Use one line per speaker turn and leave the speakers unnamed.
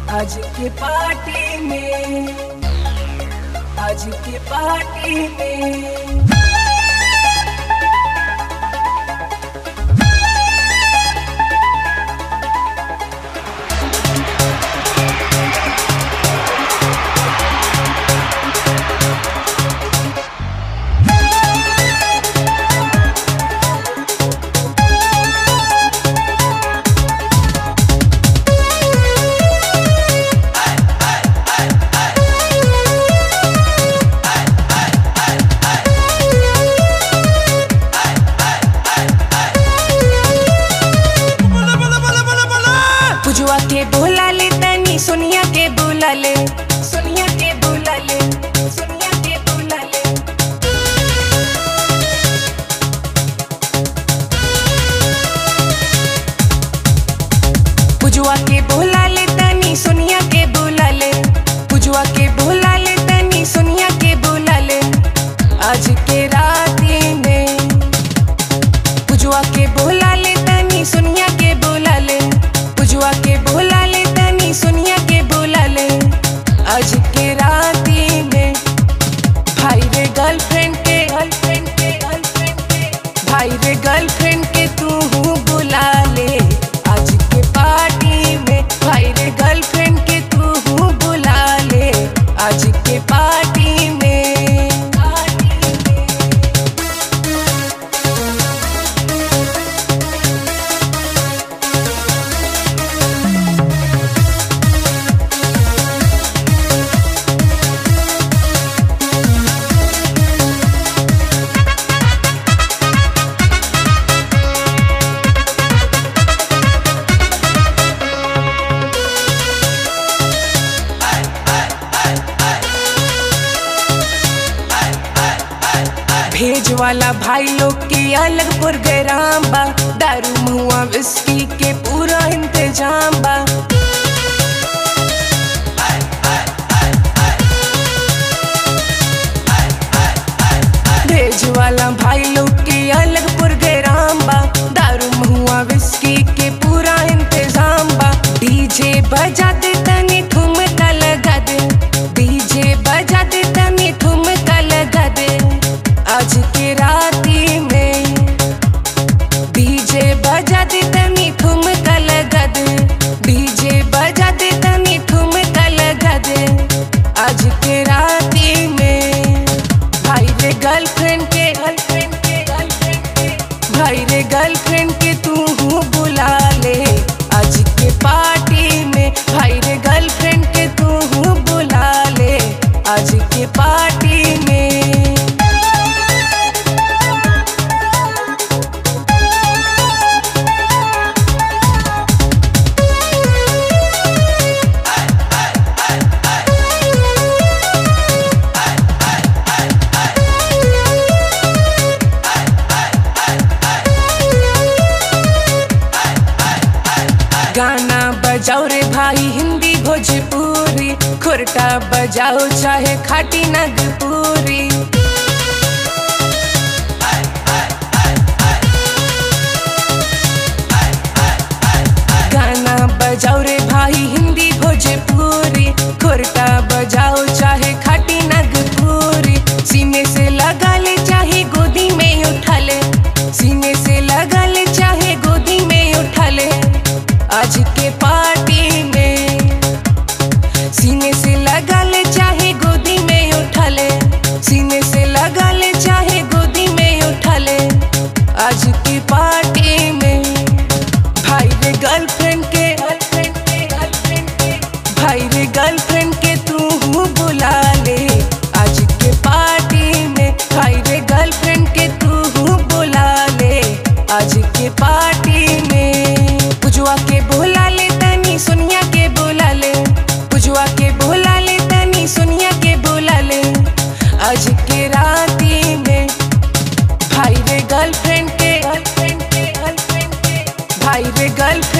आज के पार्टी में आज के पार्टी में पुजुआ के बोला ले तनी सोनिया के बोला ले सोनिया के बोला ले सोनिया के बोला ले पुजुआ के बोला ले तनी सोनिया के बोला ले पुजुआ के बोला ले तनी सोनिया के बोला ले आज के राती में पुजुआ के बोला ले तनी सोनिया के बोला ले पुजुआ के बोला ले तनी सोनिया के बोला ले आज के राती में भाई रे गर्लफ्रेंड के गर्लफ्रेंड के गर्लफ्रेंड के भाई रे गर्लफ्रेंड के तू हूँ बुला ले आज के पार्टी में भाई रे गर्लफ्रेंड के तू हूँ बुला ले आज के पार्टी में पार्टी में भेज वाला भाई लोग के अलग प्रोग्राम बा दारू मुआ विस्की के पूरा इंतजाम बा भेज वाला भाई लोग के अलग प्रोग्राम बा दारू मुआ विस्की के पूरा इंतजाम बा डीजे बजा दे तनी ठुमका लगा दे डीजे बजा दे तनी ठुमका लगा दे आज के राती में डीजे बजा दे तनी ठुमका लगा दे डीजे बजा दे तनी ठुमका लगा दे आज के राती में भाई रे गर्लफ्रेंड के गर्लफ्रेंड के गर्लफ्रेंड के भाई रे गर्लफ्रेंड के तू हूँ बुला ले आज के पार्टी में भाई रे गर्लफ्रेंड के तू हूँ बुला ले आज के पार्टी में गाना बजाओ रे भाई हिंदी भोजपुरी खुरटा बजाओ चाहे खाटी नगपुरी गाना बजाओ रे भाई हिंदी भोजपुरी खुरटा बजाओ चाहे खाटी नगपुरी सीने से लगा ले चाहे गोदी में उठा ले सीने से लगा ले चाहे गोदी में उठा ले आज के पार्टी में सीने से लगा ले चाहे गोदी में उठा ले सीने से लगा ले चाहे गोदी में उठा ले आज की पार्टी में भाई रे गर्लफ्रेंड के गर्लफ्रेंड के गर्लफ्रेंड के भाई रे गर्लफ्रेंड के तू हूँ बुला ले आज के पार्टी में भाई रे गर्लफ्रेंड के तू हूँ बुला ले आज के पार्टी में पुजुआ के बोला ले तनी सोनिया के बोला ले पुजुआ के बोला ले तनी सोनिया के बोला ले आज के राती में भाई रे गर्लफ्रेंड के गर्लफ्रेंड के गर्लफ्रेंड के भाई रे गर्लफ्रेंड